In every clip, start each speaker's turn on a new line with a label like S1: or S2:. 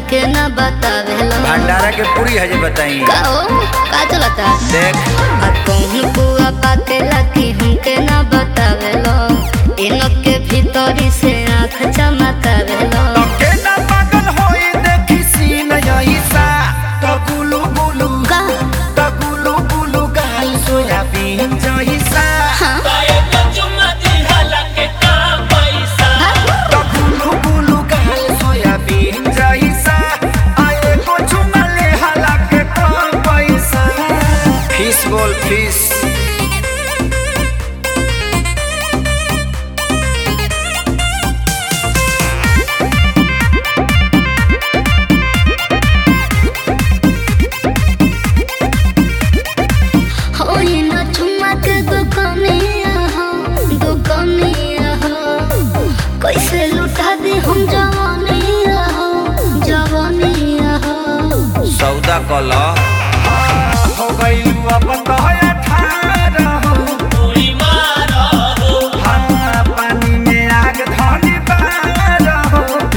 S1: हमके ना बतावेलो
S2: भंडारा के पूरी है जे बताई
S1: का हो का चलता
S2: देख
S1: आ कौन बुआ पातेला कि हमके ना बतावेलो इनके भीतरी से आँख चमकावेलो
S2: के ना पागल होई देखी सीन यहीसा तो गुलू गुलू
S1: का
S2: तो गुलू गुलू गाल सोयाबीन जहीसा
S1: हाँ
S2: तो गुलू गुलू गाल सोयाबीन जहीसा आए को चुमा ले हला के कम पैसा फिश बोल फिश
S1: हो ये ना चुम्मा के दुकानिया हो दुकानिया हो कैसे लुटा दे हम जवानिया हो जवानिया हो
S2: सौदा कला हो गइलू अब तो अठारह हो हाँ, पानी में आग धनी बारह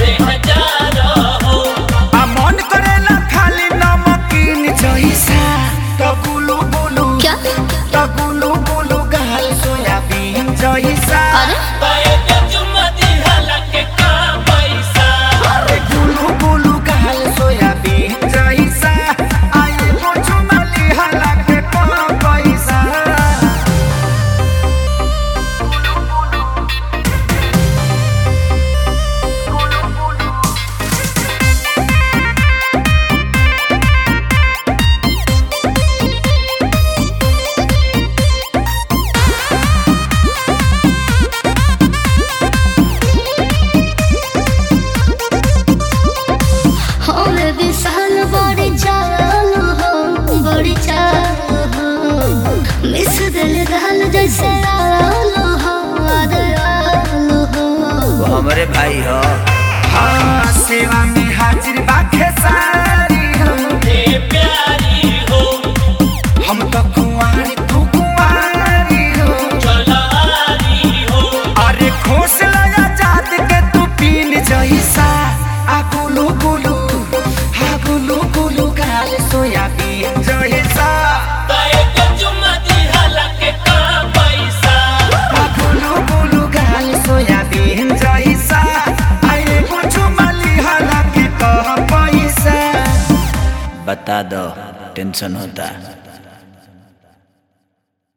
S2: हो आ मन करेला खाली नमकीन जइसा त गुलु गुलु
S1: क्या
S2: त गुलु गुलु गाल सोयाबीन जइसा
S1: अरे
S2: अरे गुलु गुलु गाल सोयाबीन जइसा आए कुछ मली हला के कम पैसा
S1: हो रे विशाल बड़ी चाल हो बड़ी चाल हो मिस दिल दाल जैसे आलू हो अरे आलू हो
S2: वो हमरे भाई हो हाँ सेवा में हाजिर बाखे सारी हो हम तो कुंवारी तू कुंवारी हो अरे खोस लगा जात के तू पीन जैसा आ गुलू गुलू आ गुलू गुलू गाल सोयाबीन जैसा आ गुलू गुलू गाल सोयाबीन जैसा आए कुछ मली हला के कह पैसा बता दो टेंशन होता